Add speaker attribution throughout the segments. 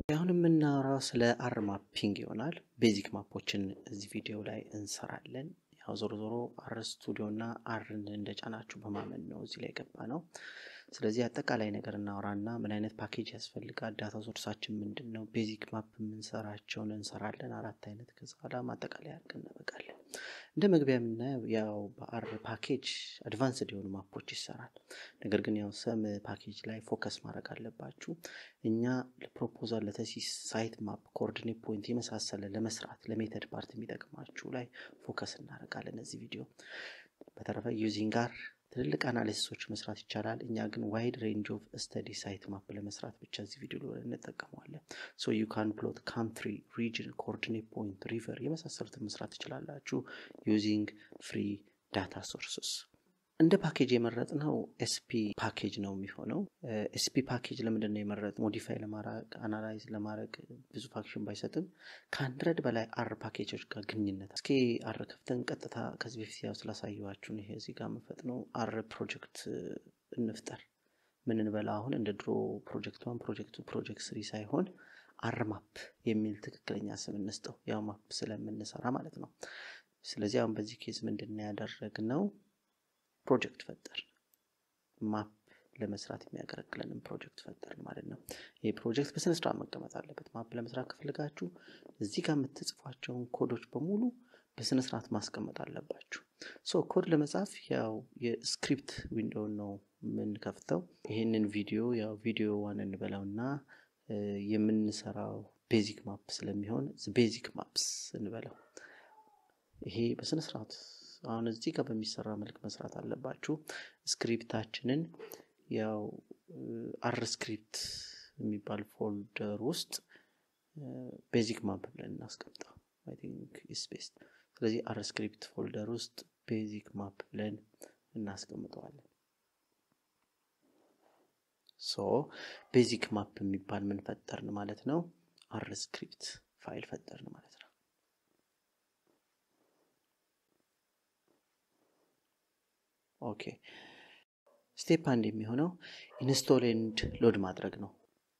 Speaker 1: አሁን የምናወራው ስለ አር ማፒንግ ይሆናል። ቤዚክ ማፖችን እዚህ ቪዲዮ ላይ እንሰራለን። ያው ዞሮ ዞሮ አር ስቱዲዮ እና አርን እንደጫናችሁ በማመን ነው እዚህ ላይ ገባ ነው። ስለዚህ አጠቃላይ ነገር እናወራና ምን አይነት ፓኬጅ ያስፈልጋል፣ ዳታ ሶርሳችን ምንድን ነው፣ ቤዚክ ማፕ የምንሰራቸውን እንሰራለን። አራት አይነት ከዛ በኋላ ማጠቃለያ አድርገን እናበቃለን። እንደ መግቢያ የምናየው ያው በአር ፓኬጅ አድቫንስድ የሆኑ ማፖች ይሰራል። ነገር ግን ያው ሰም ፓኬጅ ላይ ፎከስ ማድረግ አለባችሁ። እኛ ለፕሮፖዛል ለተሲስ ሳይት ማፕ ኮኦርዲኔት ፖይንት የመሳሰለ ለመስራት ለሜተድ ፓርት የሚጠቅማችሁ ላይ ፎከስ እናደርጋለን እዚህ ቪዲዮ። በተረፈ ዩዚንግ ጋር ትልልቅ አናሊሲሶች መስራት ይቻላል። እኛ ግን ዋይድ ሬንጅ ኦፍ ስተዲ ሳይት ማፕ ለመስራት ብቻ እዚህ ቪዲዮ ላይ እንጠቀመዋለን። ሶ ዩ ካን ፕሎት ካንትሪ፣ ሪጅን፣ ኮኦርዲኔት ፖይንት፣ ሪቨር የመሳሰሉትን መስራት ትችላላችሁ ዩዚንግ ፍሪ ዳታ ሶርስስ። እንደ ፓኬጅ የመረጥነው ኤስፒ ፓኬጅ ነው የሚሆነው። ኤስፒ ፓኬጅ ለምንድን ነው የመረጥ ሞዲፋይ ለማድረግ አናላይዝ ለማድረግ ብዙ ፋክሽን ባይሰጥም ከአንድረድ በላይ አር ፓኬጆች ጋር ግንኙነት እስኪ አር ከፍተን ቀጥታ ከዚህ በፊት ያው ስላሳየኋችሁን ይሄ እዚህ ጋር የምፈጥነው አር ፕሮጀክት እንፍጠር ምን እንበላ አሁን እንደ ድሮ ፕሮጀክት ዋን ፕሮጀክቱ ፕሮጀክት ስሪ ሳይሆን አር ማፕ የሚል ትክክለኛ ስም እንስጠው ያው ማፕ ስለምንሰራ ማለት ነው። ስለዚህ አሁን በዚህ ኬዝ ምንድን ነው ያደረግነው ፕሮጀክት ፈጠር ማፕ ለመስራት የሚያገለግለንም ፕሮጀክት ፈጠርን ማለት ነው። ይህ ፕሮጀክት በስነስርዓት መቀመጥ አለበት። ማፕ ለመስራት ከፈለጋችሁ እዚህ ጋር የምትጽፏቸውን ኮዶች በሙሉ በስነስርዓት ማስቀመጥ አለባችሁ። ሶ ኮድ ለመጻፍ ያው የስክሪፕት ዊንዶውን ነው የምንከፍተው። ይህንን ቪዲዮ ያው ቪዲዮ ዋን እንበላውና የምንሰራው ቤዚክ ማፕ ስለሚሆን ቤዚክ ማፕስ እንበለው። ይሄ በስነስርዓት አሁን እዚህ ጋር በሚሰራ መልክ መስራት አለባችሁ። ስክሪፕታችንን ያው አር ስክሪፕት የሚባል ፎልደር ውስጥ ቤዚክ ማፕ ብለን እናስቀምጠው። አይ ቲንክ ኢስ ቤስት። ስለዚህ አር ስክሪፕት ፎልደር ውስጥ ቤዚክ ማፕ ብለን እናስቀምጠዋለን። ሶ ቤዚክ ማፕ የሚባል ምን ፈጠርን ማለት ነው? አር ስክሪፕት ፋይል ፈጠርን ማለት ነው። ኦኬ ስቴፕ አንድ የሚሆነው ኢንስቶል ኤንድ ሎድ ማድረግ ነው።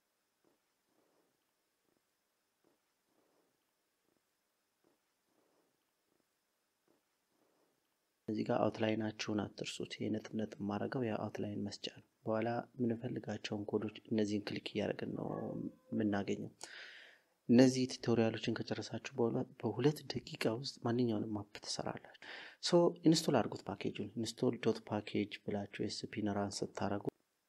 Speaker 1: እዚህ ጋር አውትላይናችሁን አትርሱት። ይህ ነጥብ ነጥብ ማድረገው የአውትላይን መስጫ ነው። በኋላ የምንፈልጋቸውን ኮዶች እነዚህን ክሊክ እያደረግን ነው የምናገኘው። እነዚህ ቱቶሪያሎችን ከጨረሳችሁ በኋላ በሁለት ደቂቃ ውስጥ ማንኛውንም ማፕ ትሰራላችሁ። ሶ ኢንስቶል አድርጉት ፓኬጁን። ኢንስቶል ዶት ፓኬጅ ብላችሁ ኤስፒን ራን ስታደረጉ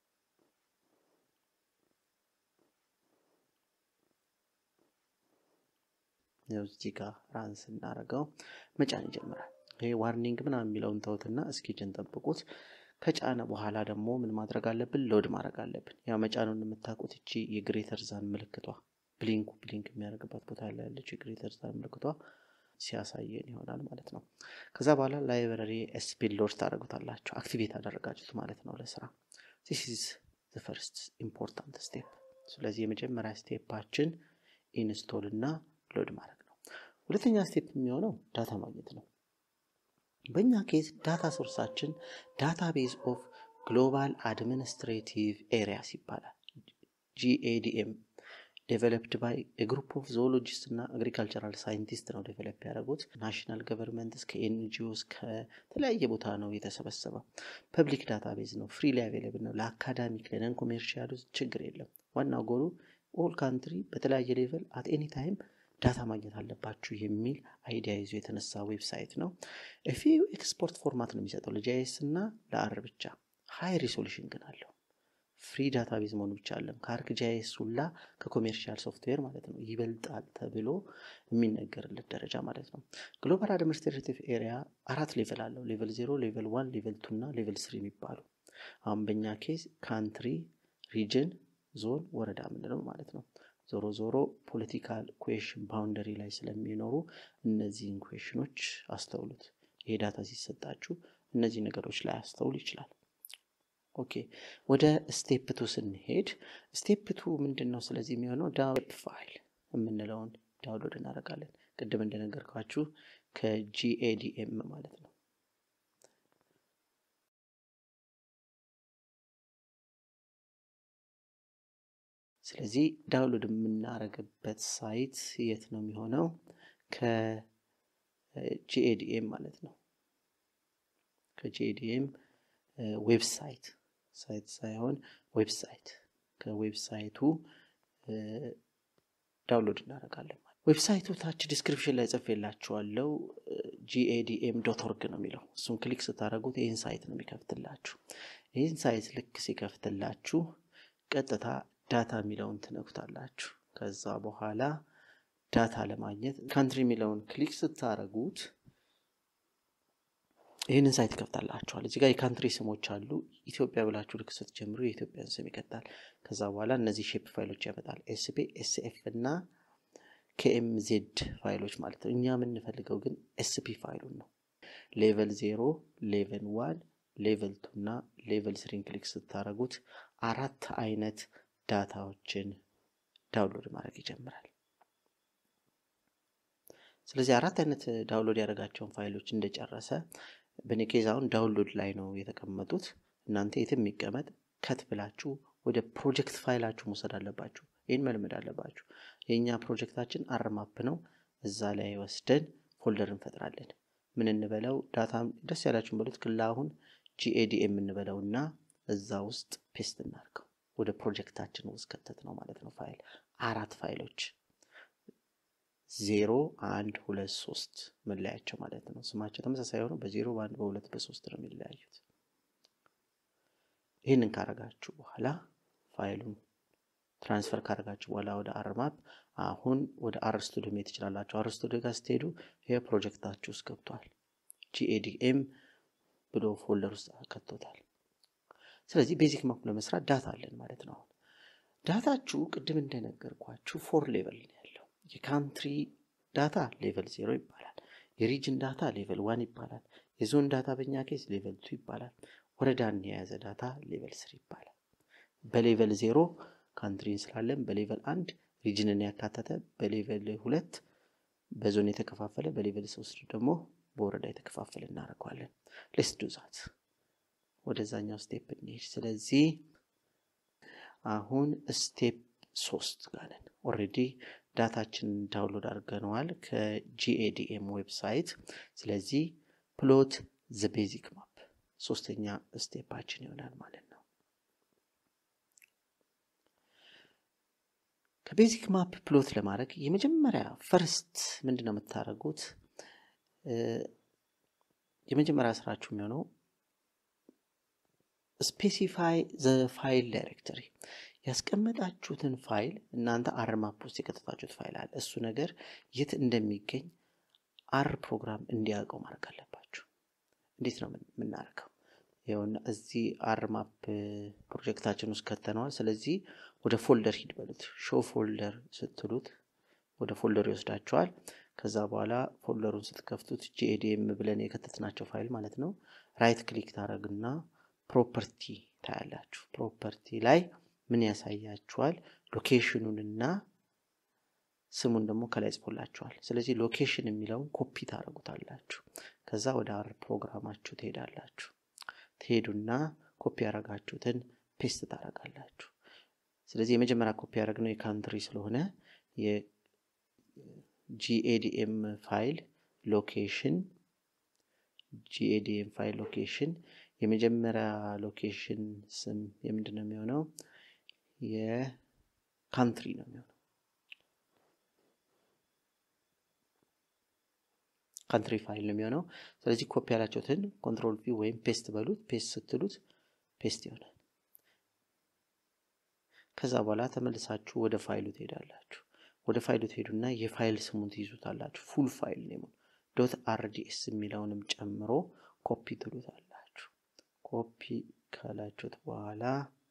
Speaker 1: እዚህ ጋር ራን ስናደርገው መጫን ይጀምራል። ይሄ ዋርኒንግ ምናምን የሚለውን ተውትና እስኪጅን ጠብቁት። ከጫነ በኋላ ደግሞ ምን ማድረግ አለብን? ሎድ ማድረግ አለብን። ያው መጫኑን የምታውቁት እቺ የግሬተር ዛን ምልክቷ ብሊንኩ ብሊንክ የሚያደርግባት ቦታ ላይ ያለችው የግሬተር ዛን ምልክቷ ሲያሳየን ይሆናል ማለት ነው። ከዛ በኋላ ላይብረሪ ኤስፒን ሎድ ታደርጉታላችሁ። አክቲቬት አደረጋችሁት ማለት ነው ለስራ። ዚስ ኢዝ ዘ ፈርስት ኢምፖርታንት ስቴፕ። ስለዚህ የመጀመሪያ ስቴፓችን ኢንስቶል እና ሎድ ማድረግ ነው። ሁለተኛ ስቴፕ የሚሆነው ዳታ ማግኘት ነው። በእኛ ኬዝ ዳታ ሶርሳችን ዳታቤዝ ኦፍ ግሎባል አድሚኒስትሬቲቭ ኤሪያስ ይባላል። ጂኤዲኤም ዴቨሎፕድ ባይ ግሩፕ ኦፍ ዞኦሎጂስት እና አግሪካልቸራል ሳይንቲስት ነው ዴቨሎፕ ያደረጉት። ናሽናል ገቨርንመንት ከኤንጂኦስ ከተለያየ ቦታ ነው የተሰበሰበው። ፐብሊክ ዳታቤዝ ነው፣ ፍሪ ላይ አቬለብል ነው። ለአካዳሚክ ለነን ኮሜርሻል ችግር የለም። ዋናው ጎሉ ኦል ካንትሪ በተለያየ ሌቨል አት ኤኒ ታይም ዳታ ማግኘት አለባችሁ የሚል አይዲያ ይዞ የተነሳ ዌብሳይት ነው። ፊው ኤክስፖርት ፎርማት ነው የሚሰጠው ለጃይስ እና ለአር ብቻ። ሃይ ሪሶሉሽን ግን አለው። ፍሪ ዳታቤዝ መሆኑ ብቻ አለም ከአርክ ጃይስ ሁላ ከኮሜርሻል ሶፍትዌር ማለት ነው ይበልጣል ተብሎ የሚነገርለት ደረጃ ማለት ነው። ግሎባል አድሚኒስትሬቲቭ ኤሪያ አራት ሌቨል አለው። ሌቨል ዜሮ፣ ሌቨል ዋን፣ ሌቨል ቱ እና ሌቨል ስሪ የሚባሉ አሁን በእኛ ኬዝ ካንትሪ፣ ሪጅን፣ ዞን፣ ወረዳ ምንለው ማለት ነው። ዞሮ ዞሮ ፖለቲካል ኩዌሽን ባውንደሪ ላይ ስለሚኖሩ እነዚህን ኩዌሽኖች አስተውሉት። ይሄ ዳታ ሲሰጣችሁ እነዚህ ነገሮች ላይ አስተውል ይችላል። ኦኬ ወደ ስቴፕ ቱ ስንሄድ ስቴፕ ቱ ምንድን ነው? ስለዚህ የሚሆነው ዳውንሎድ ፋይል የምንለውን ዳውንሎድ እናደርጋለን። ቅድም እንደነገርኳችሁ ከጂኤዲኤም ማለት ነው። ስለዚህ ዳውንሎድ የምናደርግበት ሳይት የት ነው የሚሆነው? ከጂኤዲኤም ማለት ነው። ከጂኤዲኤም ዌብሳይት ሳይት ሳይሆን ዌብሳይት ከዌብሳይቱ ዳውንሎድ እናደርጋለን። ዌብሳይቱ ታች ዲስክሪፕሽን ላይ ጽፌላችኋለሁ። ጂኤዲኤም ዶት ኦርግ ነው የሚለው። እሱን ክሊክ ስታደርጉት ይህን ሳይት ነው የሚከፍትላችሁ። ይህን ሳይት ልክ ሲከፍትላችሁ ቀጥታ ዳታ የሚለውን ትነኩታላችሁ። ከዛ በኋላ ዳታ ለማግኘት ካንትሪ የሚለውን ክሊክ ስታደርጉት ይህንን ሳይት ይከፍታላችኋል። እዚህ ጋር የካንትሪ ስሞች አሉ። ኢትዮጵያ ብላችሁ ልክ ስትጀምሩ የኢትዮጵያን ስም ይቀጣል። ከዛ በኋላ እነዚህ ሼፕ ፋይሎች ያመጣል። ኤስፒ፣ ኤስኤፍ እና ኬኤምዜድ ፋይሎች ማለት ነው። እኛ የምንፈልገው ግን ኤስፒ ፋይሉን ነው። ሌቨል ዜሮ፣ ሌቨል ዋን፣ ሌቨል ቱ እና ሌቨል ስሪን ክሊክ ስታደርጉት አራት አይነት ዳታዎችን ዳውንሎድ ማድረግ ይጀምራል። ስለዚህ አራት አይነት ዳውንሎድ ያደረጋቸውን ፋይሎች እንደጨረሰ በእኔ ኬዝ አሁን ዳውንሎድ ላይ ነው የተቀመጡት። እናንተ የትም የሚቀመጥ ከት ብላችሁ ወደ ፕሮጀክት ፋይላችሁ መውሰድ አለባችሁ። ይህን መልመድ አለባችሁ። የእኛ ፕሮጀክታችን አርማፕ ነው። እዛ ላይ ወስደን ፎልደር እንፈጥራለን። ምን እንበለው ዳታ ደስ ያላችሁን በሉት። ክላ አሁን ጂኤዲኤም የምንበለው እና እዛ ውስጥ ፔስት እናድርገው። ወደ ፕሮጀክታችን ውስጥ ከተት ነው ማለት ነው። ፋይል አራት ፋይሎች ዜሮ አንድ ሁለት ሶስት መለያቸው ማለት ነው። ስማቸው ተመሳሳይ ሆነው በዜሮ በአንድ በሁለት በሶስት ነው የሚለያዩት። ይህንን ካረጋችሁ በኋላ ፋይሉን ትራንስፈር ካረጋችሁ በኋላ ወደ አርማፕ አሁን ወደ አር ስቱዲዮ መሄድ ትችላላችሁ። አር ስቱዲዮ ጋር ስትሄዱ ይህ ፕሮጀክታችሁ ውስጥ ገብቷል። ጂኤዲኤም ብሎ ፎልደር ውስጥ ከቶታል። ስለዚህ ቤዚክ ማፕ ለመስራት ዳታ አለን ማለት ነው። አሁን ዳታችሁ ቅድም እንደነገርኳችሁ ፎር ሌቨል ነው ያለው። የካንትሪ ዳታ ሌቨል ዜሮ ይባላል። የሪጅን ዳታ ሌቨል ዋን ይባላል። የዞን ዳታ በእኛ ኬስ ሌቨል ቱ ይባላል። ወረዳን የያዘ ዳታ ሌቨል ስሪ ይባላል። በሌቨል ዜሮ ካንትሪን ስላለን በሌቨል አንድ ሪጅንን ያካተተ በሌቨል ሁለት በዞን የተከፋፈለ በሌቨል ሶስት ደግሞ በወረዳ የተከፋፈለ እናደርገዋለን። ሌስ ዱ ዛት ወደዛኛው ስቴፕ እንሄድ። ስለዚህ አሁን ስቴፕ ሶስት ጋር ነን። ኦልሬዲ ዳታችንን ዳውንሎድ አድርገነዋል ከጂኤዲኤም ዌብሳይት። ስለዚህ ፕሎት ዘ ቤዚክ ማፕ ሶስተኛ ስቴፓችን ይሆናል ማለት ነው። ከቤዚክ ማፕ ፕሎት ለማድረግ የመጀመሪያ ፈርስት ምንድን ነው የምታደርጉት? የመጀመሪያ ስራችሁ የሚሆነው ስፔሲፋይ ዘ ፋይል ዳይሬክተሪ ያስቀመጣችሁትን ፋይል እናንተ አር ማፕ ውስጥ የከተታችሁት ፋይል አለ። እሱ ነገር የት እንደሚገኝ አር ፕሮግራም እንዲያውቀው ማድረግ አለባችሁ። እንዴት ነው የምናደርገው? ይኸውና እዚህ አር ማፕ ፕሮጀክታችን ውስጥ ከተነዋል። ስለዚህ ወደ ፎልደር ሂድ በሉት። ሾው ፎልደር ስትሉት ወደ ፎልደር ይወስዳቸዋል። ከዛ በኋላ ፎልደሩን ስትከፍቱት ጂኤዲኤም ብለን የከተትናቸው ፋይል ማለት ነው። ራይት ክሊክ ታደረግና ፕሮፐርቲ ታያላችሁ። ፕሮፐርቲ ላይ ምን ያሳያችኋል? ሎኬሽኑንና ስሙን ደግሞ ከላይ ጽፎላችኋል። ስለዚህ ሎኬሽን የሚለውን ኮፒ ታደረጉታላችሁ። ከዛ ወደ አር ፕሮግራማችሁ ትሄዳላችሁ። ትሄዱና ኮፒ ያደረጋችሁትን ፔስት ታደረጋላችሁ። ስለዚህ የመጀመሪያ ኮፒ ያደረግነው የካንትሪ ስለሆነ የጂኤዲኤም ፋይል ሎኬሽን ጂኤዲኤም ፋይል ሎኬሽን የመጀመሪያ ሎኬሽን ስም የምንድን ነው የሚሆነው? የካንትሪ ነው የሚሆነው። ካንትሪ ፋይል ነው የሚሆነው። ስለዚህ ኮፒ ያላችሁትን ኮንትሮል ቪ ወይም ፔስት በሉት። ፔስት ስትሉት ፔስት ይሆናል። ከዛ በኋላ ተመልሳችሁ ወደ ፋይሉ ትሄዳላችሁ። ወደ ፋይሉ ትሄዱና የፋይል ስሙን ትይዙታላችሁ። ፉል ፋይል ኔሙን ዶት አርዲኤስ የሚለውንም ጨምሮ ኮፒ ትሉታላችሁ። ኮፒ ካላችሁት በኋላ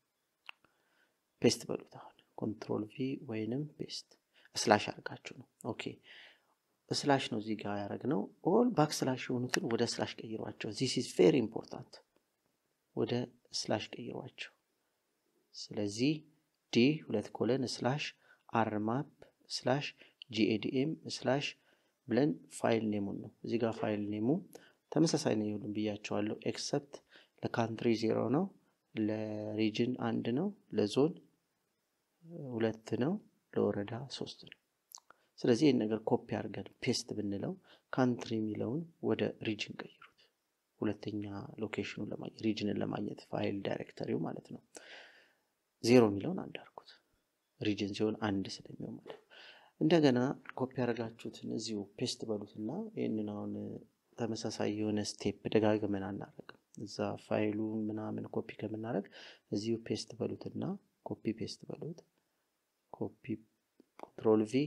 Speaker 1: ፔስት በሉት። አሁን ኮንትሮል ቪ ወይንም ፔስት ስላሽ አድርጋችሁ ነው። ኦኬ ስላሽ ነው እዚህ ጋር ያደረግነው። ኦል ባክ ስላሽ የሆኑትን ወደ ስላሽ ቀይሯቸው። ዚስ ኢዝ ቬሪ ኢምፖርታንት። ወደ ስላሽ ቀይሯቸው። ስለዚህ ዲ ሁለት ኮለን ስላሽ አርማፕ ስላሽ ጂኤዲኤም ስላሽ ብለን ፋይል ኔሙን ነው እዚህ ጋር ፋይል ኔሙ ተመሳሳይ ነው ይሁሉም ብያቸዋለሁ። ኤክሰፕት ለካንትሪ ዜሮ ነው፣ ለሪጅን አንድ ነው፣ ለዞን ሁለት ሁለት ነው፣ ለወረዳ ሶስት ነው። ስለዚህ ይህን ነገር ኮፒ አድርገን ፔስት ብንለው ካንትሪ የሚለውን ወደ ሪጅን ቀይሩት። ሁለተኛ ሎኬሽኑን ለማግኘት ሪጅንን ለማግኘት ፋይል ዳይሬክተሪው ማለት ነው። ዜሮ የሚለውን አንድ አድርጉት። ሪጅን ሲሆን አንድ ስለሚሆን ማለት ነው። እንደገና ኮፒ ያደረጋችሁትን እዚሁ ፔስት በሉትና ይህንን አሁን ተመሳሳይ የሆነ ስቴፕ ደጋግመን አናደርግም። እዛ ፋይሉ ምናምን ኮፒ ከምናደርግ እዚሁ ፔስት በሉትና ኮፒ ፔስት በሉት። ኮፒ ኮንትሮል ቪ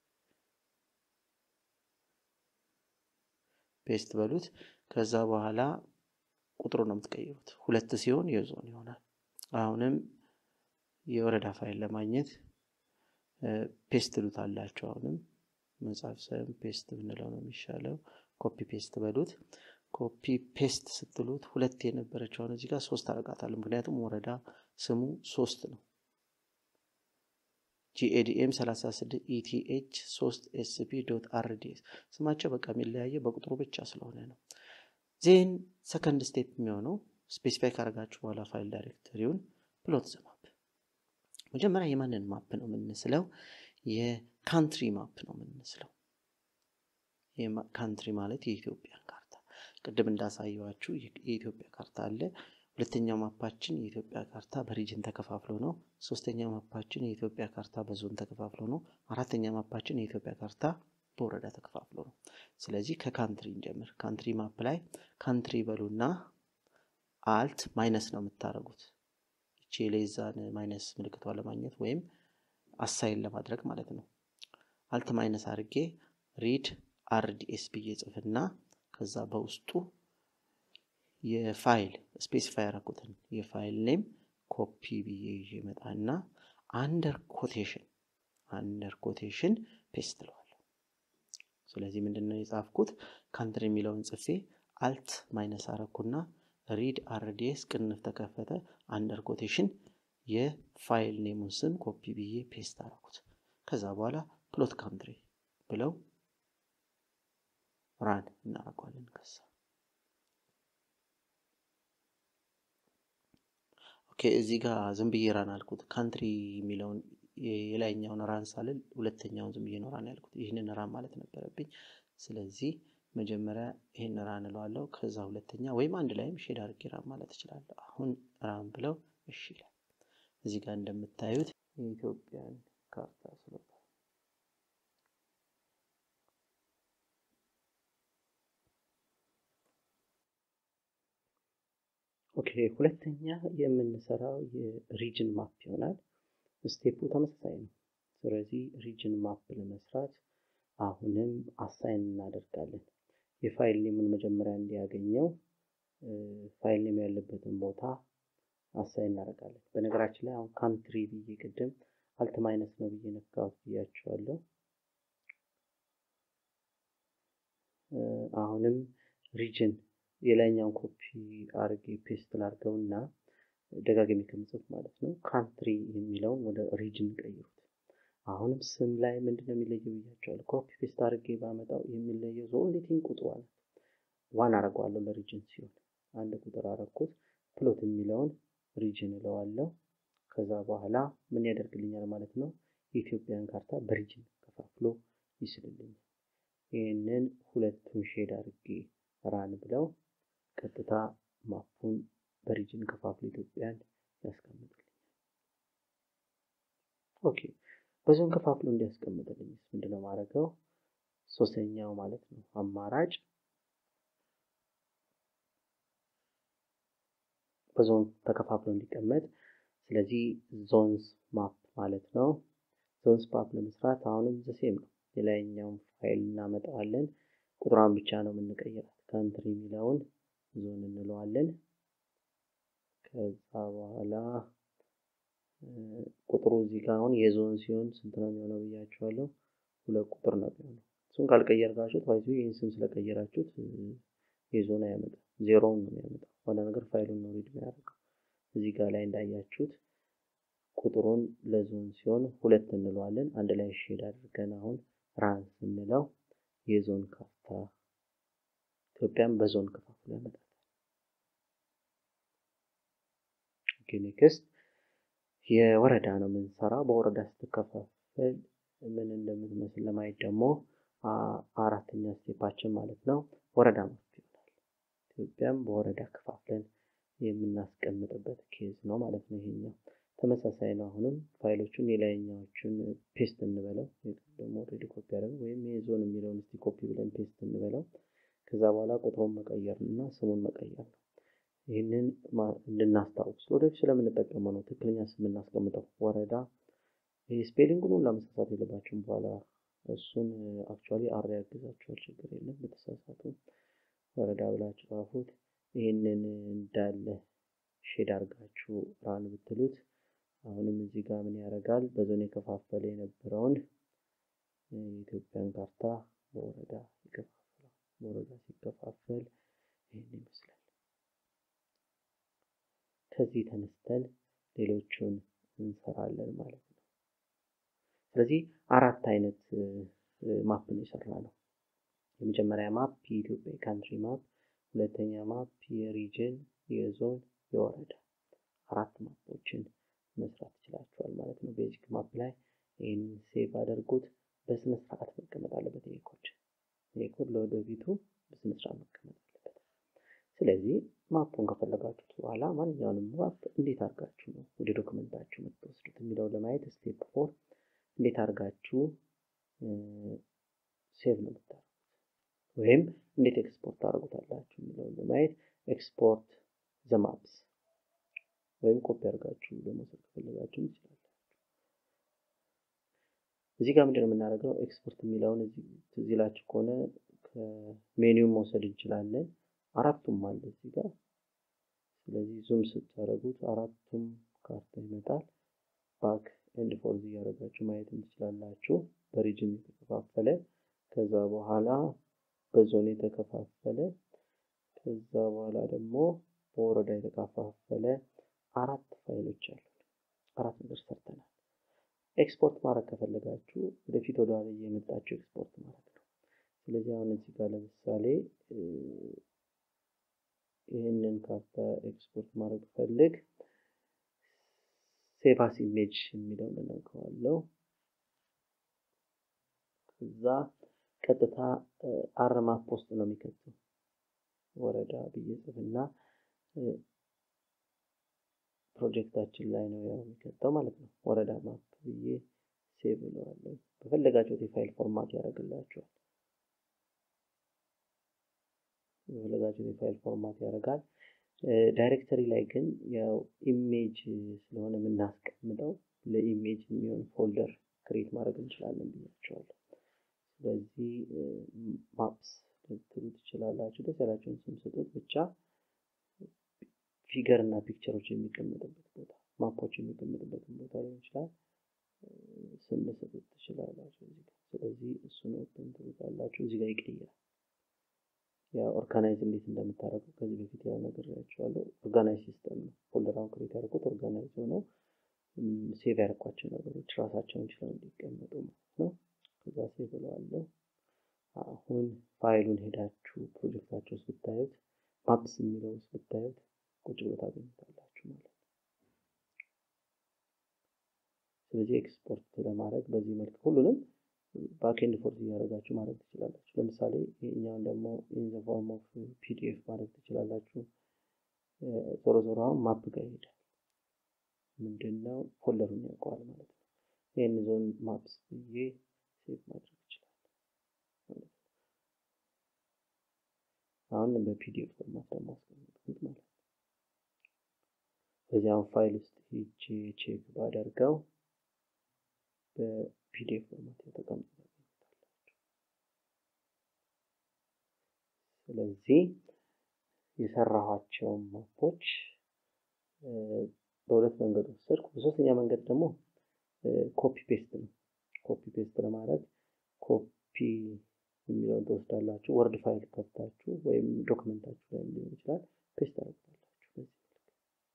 Speaker 1: ፔስት በሉት። ከዛ በኋላ ቁጥሩ ነው የምትቀይሩት። ሁለት ሲሆን የዞን ይሆናል። አሁንም የወረዳ ፋይል ለማግኘት ፔስት ሉት አላቸው። አሁንም መጻፍ ሳይሆን ፔስት ብንለው ነው የሚሻለው። ኮፒ ፔስት በሉት። ኮፒ ፔስት ስትሉት ሁለት የነበረችውን እዚህ ጋር ሶስት አረጋታለሁ። ምክንያቱም ወረዳ ስሙ ሶስት ነው። ጂኤዲኤም 36 ኢቲኤች 3 ኤስፒ ዶት አርዲኤስ ስማቸው በቃ የሚለያየ በቁጥሩ ብቻ ስለሆነ ነው። ዜን ሰከንድ ስቴፕ የሚሆነው ስፔሲፋይ ካረጋችሁ በኋላ ፋይል ዳይሬክተሪውን ፕሎት ዘ ማፕ። መጀመሪያ የማንን ማፕ ነው የምንስለው? የካንትሪ ማፕ ነው የምንስለው። ካንትሪ ማለት የኢትዮጵያን ካርታ ቅድም እንዳሳየዋችሁ የኢትዮጵያ ካርታ አለ። ሁለተኛው ማፓችን የኢትዮጵያ ካርታ በሪጅን ተከፋፍሎ ነው። ሶስተኛው ማፓችን የኢትዮጵያ ካርታ በዞን ተከፋፍሎ ነው። አራተኛ ማፓችን የኢትዮጵያ ካርታ በወረዳ ተከፋፍሎ ነው። ስለዚህ ከካንትሪ እንጀምር። ካንትሪ ማፕ ላይ ካንትሪ በሉና አልት ማይነስ ነው የምታደርጉት። ይቺ የሌዛን ማይነስ ምልክቷ ለማግኘት ወይም አሳይን ለማድረግ ማለት ነው። አልት ማይነስ አድርጌ ሪድ አርዲኤስ ብዬ ጽፍና ከዛ በውስጡ የፋይል ስፔሲፋይ ያደረኩትን የፋይል ኔም ኮፒ ብዬ ይዤ መጣና አንደር ኮቴሽን አንደር ኮቴሽን ፔስት ለዋለሁ። ስለዚህ ምንድን ነው የጻፍኩት? ካንትሪ የሚለውን ጽፌ አልት ማይነስ አረኩና ሪድ አርዲኤስ ቅንፍ ተከፈተ። አንደር ኮቴሽን የፋይል ኔሙን ስም ኮፒ ብዬ ፔስት አረኩት። ከዛ በኋላ ፕሎት ካንትሪ ብለው ራን እናደርገዋለን ከዛ ኦኬ እዚህ ጋር ዝም ብዬ ራን አልኩት። ካንትሪ የሚለውን የላይኛውን ራን ሳልል ሁለተኛውን ዝም ብዬ ነው ራን ያልኩት። ይህንን ራን ማለት ነበረብኝ። ስለዚህ መጀመሪያ ይህን ራን እለዋለሁ። ከዛ ሁለተኛ ወይም አንድ ላይም ሼድ አድርጌ ራን ማለት እችላለሁ። አሁን ራን ብለው እሺ ይላል። እዚህ ጋር እንደምታዩት የኢትዮጵያን ካርታ ስለታ ኦኬ ሁለተኛ የምንሰራው የሪጅን ማፕ ይሆናል። ስቴፑ ተመሳሳይ ነው። ስለዚህ ሪጅን ማፕ ለመስራት አሁንም አሳይን እናደርጋለን። የፋይል ኔሙን መጀመሪያ እንዲያገኘው ፋይል ኔም ያለበትን ቦታ አሳይን እናደርጋለን። በነገራችን ላይ አሁን ካንትሪ ብዬ ቅድም አልት ማይነስ ነው ብዬ ነካሁት ብያቸዋለሁ። አሁንም ሪጅን የላይኛውን ኮፒ አርጌ ፔስት ላርገው እና ደጋግሜ ከምጽፍ ማለት ነው ካንትሪ የሚለውን ወደ ሪጅን ቀይሩት። አሁንም ስም ላይ ምንድነው የሚለየው ብያቸዋለሁ። ኮፒ ፔስት አርጌ ባመጣው የሚለየው ዞንሊቲን ቁጥሩ አለ። ዋን አረገዋለሁ ለሪጅን ሲሆን አንድ ቁጥር አረኩት። ፕሎት የሚለውን ሪጅን እለዋለሁ። ከዛ በኋላ ምን ያደርግልኛል ማለት ነው የኢትዮጵያን ካርታ በሪጅን ከፋፍሎ ይስልልኛል። ይህንን ሁለቱን ሼድ አርጌ ራን ብለው ቀጥታ ማፑን በሪጅን ከፋፍሎ ኢትዮጵያን ያስቀምጥልኛል። ኦኬ በዞን ከፋፍሎ እንዲያስቀምጥልኝ ምንድነው ማድረገው? ሶስተኛው ማለት ነው አማራጭ በዞን ተከፋፍሎ እንዲቀመጥ። ስለዚህ ዞንስ ማፕ ማለት ነው። ዞንስ ማፕ ለመስራት አሁንም ዘሴም ነው። የላይኛውን ፋይል እናመጣዋለን። ቁጥሯን ብቻ ነው የምንቀይራት። ካንትሪ የሚለውን ዞን እንለዋለን። ከዛ በኋላ ቁጥሩ እዚህ ጋር አሁን የዞን ሲሆን ስንት ነው የሚሆነው ብያችኋለሁ። ሁለት ቁጥር ነው የሚሆነው። እሱን ካልቀየርካችሁት ባይዙ ይህን ስም ስለቀየራችሁት የዞን አያመጣም፣ ዜሮውን ነው የሚያመጣው። ዋና ነገር ፋይሉን ነው ሪድ የሚያደርገው። እዚህ ጋር ላይ እንዳያችሁት ቁጥሩን ለዞን ሲሆን ሁለት እንለዋለን። አንድ ላይ ሼድ አድርገን አሁን ራን ስንለው የዞን ካርታ ኢትዮጵያን በዞን ከፋፍሎ ያመጣል። ኔክስት የወረዳ ነው የምንሰራው። በወረዳ ስትከፋፈል ምን እንደምትመስል ለማየት ደግሞ አራተኛ ስቴፓችን ማለት ነው ወረዳ ማፕ ይሆናል። ኢትዮጵያም በወረዳ ከፋፍለን የምናስቀምጥበት ኬዝ ነው ማለት ነው። ይሄኛው ተመሳሳይ ነው። አሁንም ፋይሎቹን የላይኛዎቹን ፔስት እንበለው ደግሞ ኦልሬዲ ኮፒ ያደረግ ወይም የዞን የሚለውን እስቲ ኮፒ ብለን ፔስት እንበለው። ከዛ በኋላ ቁጥሩን መቀየር እና ስሙን መቀየር ነው። ይህንን እንድናስታውስ ወደፊት ስለምንጠቀመው ነው ትክክለኛ ስም እናስቀምጠው። ወረዳ ይህ ስፔሊንጉን ሁላ መሳሳት የለባችሁም። በኋላ እሱን አክቹዋሊ አር ያግዛችኋል፣ ችግር የለም። በተሳሳቱ ወረዳ ብላችሁ ጻፉት። ይህንን እንዳለ ሼድ አድርጋችሁ ራን ብትሉት አሁንም እዚህ ጋር ምን ያደርጋል? በዞን የከፋፈለ የነበረውን የኢትዮጵያን ካርታ በወረዳ ይከፋፈላል። በወረዳ ሲከፋፈል ይህን ይመስላል። ከዚህ ተነስተን ሌሎቹን እንሰራለን ማለት ነው። ስለዚህ አራት አይነት ማፕ ነው የሰራ ነው። የመጀመሪያ ማፕ የኢትዮጵያ ካንትሪ ማፕ፣ ሁለተኛ ማፕ የሪጅን፣ የዞን፣ የወረዳ አራት ማፖችን መስራት ይችላችኋል ማለት ነው። ቤዚክ ማፕ ላይ ይህን ሴቭ አድርጉት። በስነ ስርዓት መቀመጥ አለበት። ይሄ ኮድ ይሄ ኮድ ለወደፊቱ በስነ ስርዓት መቀመጥ አለበት። ስለዚህ ማፑን ከፈለጋችሁት በኋላ ማንኛውንም ማፕ እንዴት አድርጋችሁ ነው ወደ ዶክመንታችሁ የምትወስዱት የሚለውን ለማየት ስቴፕ ፎር እንዴት አድርጋችሁ ሴቭ ነው የምታደርጉት ወይም እንዴት ኤክስፖርት ታደርጉታላችሁ የሚለውን ለማየት ኤክስፖርት ዘማፕስ ወይም ኮፒ አድርጋችሁ ለመውሰድ ከፈለጋችሁ ይችላላችሁ። እዚህ ጋር ምንድነው የምናደርገው? ኤክስፖርት የሚለውን ትዝ ይላችሁ ከሆነ ከሜኒው መውሰድ እንችላለን። አራቱም አለ እዚህ ጋር። ስለዚህ ዙም ስታደርጉት አራቱም ካርታ ይመጣል። ባክ ኤንድ ፎርዝ እያደረጋችሁ ማየት ትችላላችሁ። በሪጅን የተከፋፈለ ከዛ በኋላ በዞን የተከፋፈለ ከዛ በኋላ ደግሞ በወረዳ የተከፋፈለ አራት ፋይሎች አሉ። አራት ነገር ሰርተናል። ኤክስፖርት ማድረግ ከፈለጋችሁ ወደፊት ወደ ኋላ እየመጣችሁ ኤክስፖርት ማድረግ ነው። ስለዚህ አሁን እዚህ ጋር ለምሳሌ ይህንን ካርታ ኤክስፖርት ማድረግ ፈልግ ሴቫስ ኢሜጅ የሚለውን እነካዋለሁ። ከዛ ቀጥታ አርማፕ ውስጥ ነው የሚከተው ወረዳ ብዬ ጽፍና ፕሮጀክታችን ላይ ነው ያው የሚከተው ማለት ነው። ወረዳ ማፕ ብዬ ሴቭ እለዋለሁ። በፈለጋችሁት የፋይል ፎርማት ያደርግላችኋል። በፈለጋችሁት የፋይል ፎርማት ያደርጋል። ዳይሬክተሪ ላይ ግን ያው ኢሜጅ ስለሆነ የምናስቀምጠው ለኢሜጅ የሚሆን ፎልደር ክሬት ማድረግ እንችላለን ብያቸዋለሁ። ስለዚህ ማፕስ ልትሉ ትችላላችሁ። ደስ ያላችሁን ስም ስጡት ብቻ ፊገር እና ፒክቸሮች የሚቀመጥበት ቦታ ማፖች የሚቀመጥበትን ቦታ ሊሆን ይችላል። ስም ልሰጡት ትችላላችሁ። እዚህ ጋር ስለዚህ እሱን ኦፕን ትሉታላችሁ። እዚህ ጋር ይቀይራል። ያ ኦርጋናይዝ እንዴት እንደምታደርጉ ከዚህ በፊት ያው ነግሬያችኋለሁ። ኦርጋናይዝ ሲስተም ነው። ፎልደራውን ክሬት ያደርጉት ኦርጋናይዝ ሆነው ሴቭ ያደርኳቸው ነገሮች ራሳቸውን ችለው እንዲቀመጡ ማለት ነው። ከዛ ሴቭ እለዋለሁ። አሁን ፋይሉን ሄዳችሁ ፕሮጀክታችሁ ውስጥ ብታዩት ማፕስ የሚለው ውስጥ ብታዩት ቁጭ ብሎ ታገኙታላችሁ ማለት ነው። ስለዚህ ኤክስፖርት ለማድረግ በዚህ መልክ ሁሉንም ባክኤንድ ፎርስ እያደረጋችሁ ማድረግ ትችላላችሁ። ለምሳሌ ይህኛውን ደግሞ ኢን ዘ ፎርም ኦፍ ፒዲኤፍ ማድረግ ትችላላችሁ። ዞሮ ዞሮ አሁን ማፕ ጋር ይሄዳል። ምንድነው ፎልደሩን ያውቀዋል ማለት ነው። ይህን ዞን ማፕስ ብዬ ሴቭ ማድረግ ይችላል ማለት ነው። አሁን በፒዲኤፍ ፎርማት ደግሞ አስቀምጥኩት ማለት ነው። በዚያም ፋይል ውስጥ ሄጄ ቼክ ባደርገው በፒዲኤፍ ፎርማት የተቀምጠ ታገኙታላችሁ። ስለዚህ የሰራኋቸውን ማፖች በሁለት መንገድ ወሰድኩ። በሶስተኛ መንገድ ደግሞ ኮፒ ፔስት ነው። ኮፒ ፔስት ለማድረግ ኮፒ የሚለውን ትወስዳላችሁ። ወርድ ፋይል ከፍታችሁ ወይም ዶክመንታችሁ ላይ ሊሆን ይችላል ፔስት ታደርጉታላችሁ። በዚህ መልክ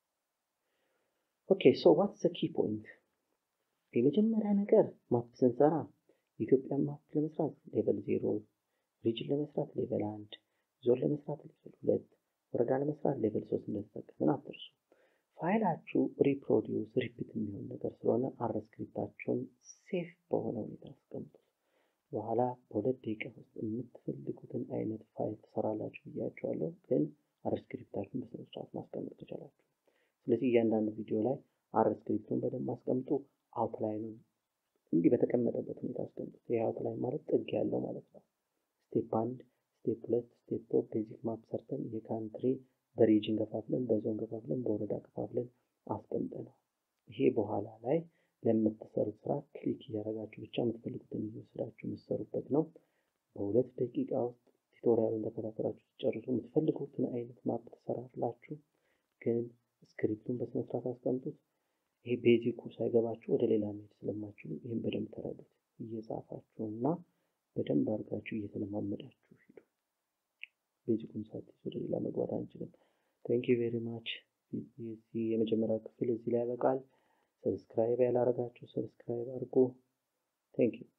Speaker 1: ኦኬ ሶ ዋትስ ዘ ኪ ፖይንት የመጀመሪያ ነገር ማፕ ስንሰራ የኢትዮጵያን ማፕ ለመስራት ሌቨል ዜሮ፣ ሪጅን ለመስራት ሌቨል አንድ፣ ዞን ለመስራት ሌቨል ሁለት፣ ወረዳ ለመስራት ሌቨል ሶስት እንደተጠቀምን አትርሱ። ፋይላችሁ ሪፕሮዲውስ ሪፒት የሚሆን ነገር ስለሆነ አር ስክሪፕታችሁን ሴፍ በሆነ ሁኔታ አስቀምጡት። በኋላ በሁለት ደቂቃ ውስጥ የምትፈልጉትን አይነት ፋይል ትሰራላችሁ ብያችኋለሁ። ግን አር ስክሪፕታችሁን በስነ ስርዓት ማስቀመጥ ትችላላችሁ። ስለዚህ እያንዳንዱ ቪዲዮ ላይ አር ስክሪፕቱን በደንብ አስቀምጡ። አውትላይኑን እንዲህ በተቀመጠበት ሁኔታ አስቀምጡት። ይህ አውትላይን ማለት ጥግ ያለው ማለት ነው። ስቴፕ አንድ፣ ስቴፕ ሁለት፣ ስቴፕ ቶ ቤዚክ ማፕ ሰርተን የካንትሪ በሪጅን ከፋፍለን በዞን ከፋፍለን በወረዳ ከፋፍለን አስቀምጠናል። ይሄ በኋላ ላይ ለምትሰሩት ስራ ክሊክ እያደረጋችሁ ብቻ የምትፈልጉትን እየወሰዳችሁ የምትሰሩበት ነው። በሁለት ደቂቃ ውስጥ ቱቶሪያሉን ተከታተላችሁ ሲጨርሱ የምትፈልጉትን አይነት ማፕ ትሰራላችሁ። ግን ስክሪፕቱን በስነስርዓት አስቀምጡት። ይሄ ቤዚኩ ሳይገባችሁ ወደ ሌላ መሄድ ስለማችሉ ይህን በደንብ ተረዱት። እየጻፋችሁ እና በደንብ አድርጋችሁ እየተለማመዳችሁ ሂዱ። ቤዚኩን ሳትይዙ ወደ ሌላ መግባት አንችልም። ቴንክ ዩ ቬሪ ማች። የዚህ የመጀመሪያው ክፍል እዚህ ላይ ያበቃል። ሰብስክራይብ ያላረጋችሁ ሰብስክራይብ አድርጉ። ቴንክ ዩ